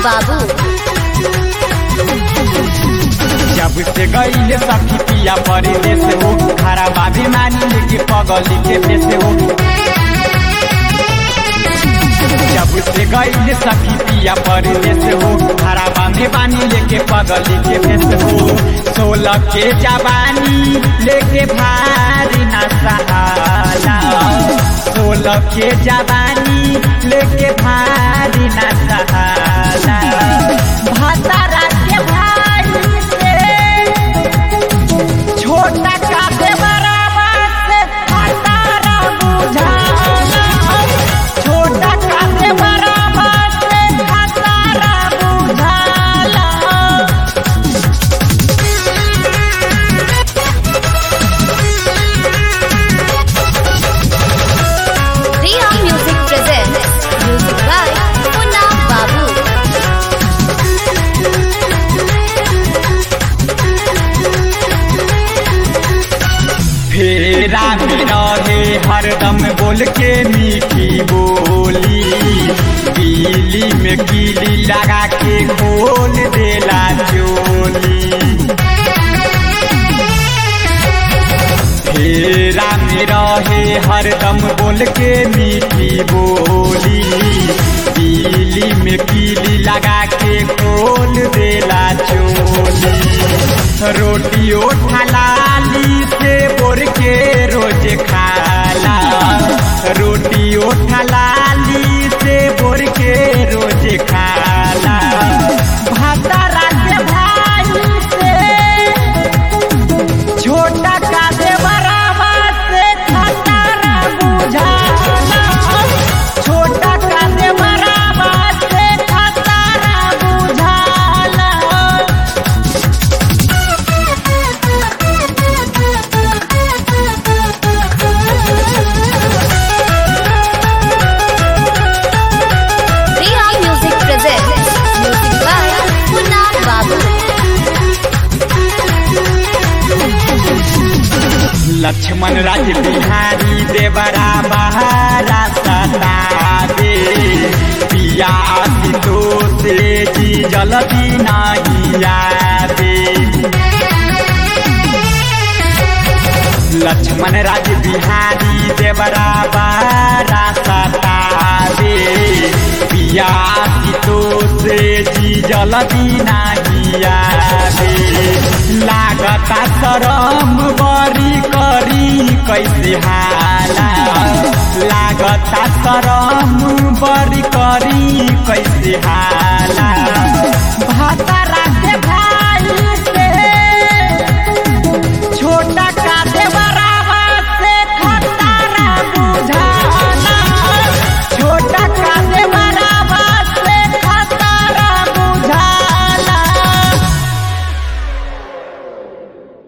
बाबू जब से गईले सखी पिया परदेश हो खरा बाबी मानी लेके पगली के पेश हो जब से गईले सखी पिया परदेश हो खरा बाबी मानी लेके पगली के पेश हो सोलह के जवानी लेके भारी न सहाला सोलह के जवानी लेके भारी न सहाला भातारा के भाई से छोटा काटे बराबर से भातारा बुझाला छोटा काटे बराबर से भातारा बुझाला Riya music presents music by Munna Babu फेरा में रहे हरदम बोल के मीठी बोली बिजली में कीली लगा के खोल देला चोली फेरा में रहे हरदम बोल के मीठी बोली बिजली में कीली लगा के खोल देला चोली रोटी ओठलाली से बोर के रोज खाला रोटी ओठलाली से बोर के रोज खाला भातारा के भाई से छोटा का दे बराबर से खतरा बुझाला छोटा का दे बराबर से खतरा बुझाला Riya music presents music by Munna Babu Lakshman राज बिहारी देवरा बहारा सतावे पिया तो से जी जलदी नहीं आवे लक्ष्मण राज बिहारी देवरा बहारा सतावे पिया तो से जी जलदी नहीं आवे लागता शरम बरी करी कैसे हाला लागता शरम बरी करी कैसे हाला भातार